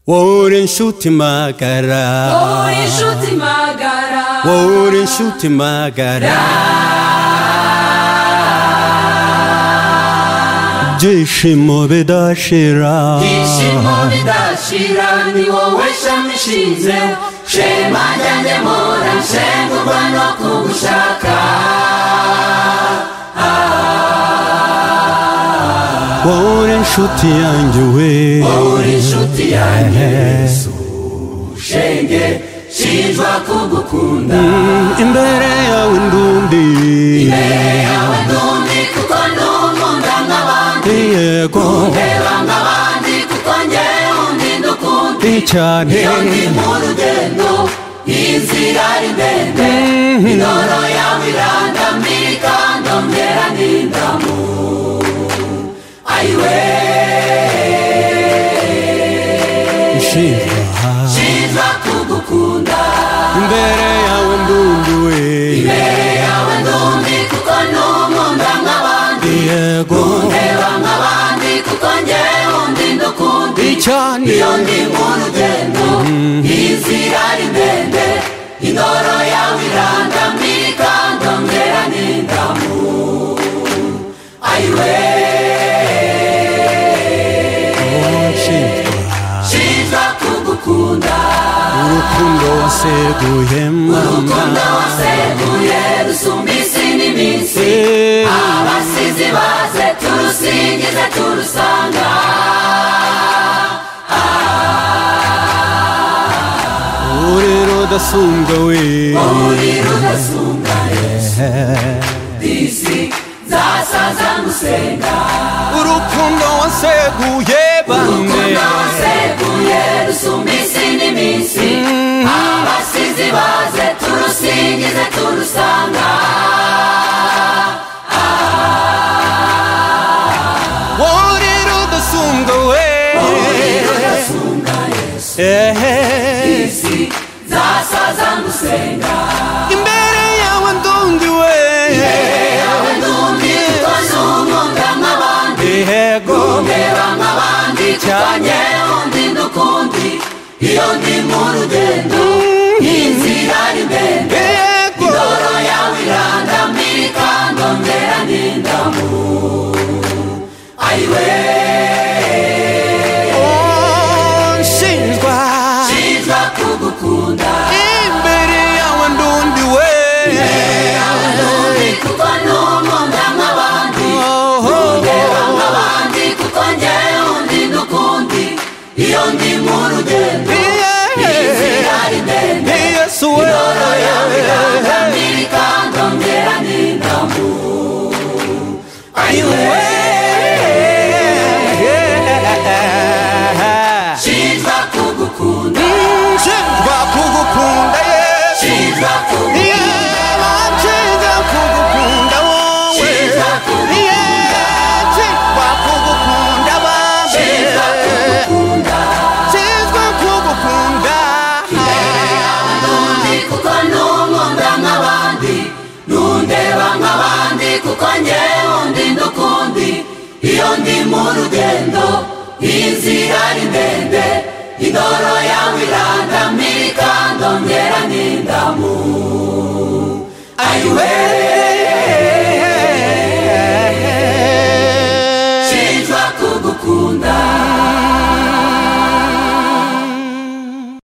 wowe uri inshuti magara wowe uri inshuti magara wowe uri inshuti magara byishimo bidashira ibyishimo bidashira ni wowe shami ishinzeho shema njyanjye mpora nshengurwa no kugushaka wowe uri inshuti yanjye we wowe uri inshuti yanjye yesu shenge shinjwa kugukunda imbere yawe ndundi imbere yawe ndundi kuko ndumunda nk'abandi yego ndeba nk'abandi kuko njyewe undi ndukunda cyane iyo ndi mu rugendo inzira ari ndende indoro yawe irandamirika ndongera n'indamu ayiwe nshima nziza kugukunda imbere yawe ndundi we imbere yawe ndundi kuko ntumunda nk'abandi yego ndeba nk'abandi kuko njyewe undi ndukundi cyane iyo ndi mu rugendo inzira ari ndende indoro yawe irandamirika ndongera n'indamu ayiwe nshima nziza kugukunda urukundo waseguye urukundo mama waseguye rusumba isi n'iminsi Eh, abasizi baze turusingize turusanga urero udasumbwa we urira udasumba yesu disi zasaza ngusenga urukundo waseguye bande nabaseguye rusumba isi n'iminsi abasizi baze turusingize turusanga urero udasumbwa we rudasunga yesu Ehe. isi zasaza ngusenga imbere yawe ndundi we yawe ndundi kuko ntumunda nk'abandi yego ndeba nk'abandi kuko Cyane. njyewe undi n'ukundi iyo ndi mu rugendo inzira ni ndende yego indoro yawe irandamirika ndongera n'indamu ayiwe Oh, nshinjwa nziza kugukunda imbere yawe ndundi we yawe ndundi kuko ntumunda nk'abandi Oh, ndeba nk'abandi kuko njyewe undi n'ukundi iyo ndi mu rugendo inzira ni ndende yesu we indoro yawe irandamirika ndongera n'indamu ayiwe nziza kugukunda nshinjwa kugukunda yesu nziza kugukunda yeba nshinjwa kugukunda wowe yeba kugukunda bambe nshinjwa kugukunda n'undi kuko n'unkunda nk'abandi n'undeba nk'abandi kuko njyewe undi n'ukundi iyo ndi mu rugendo inzira ari ndende indoro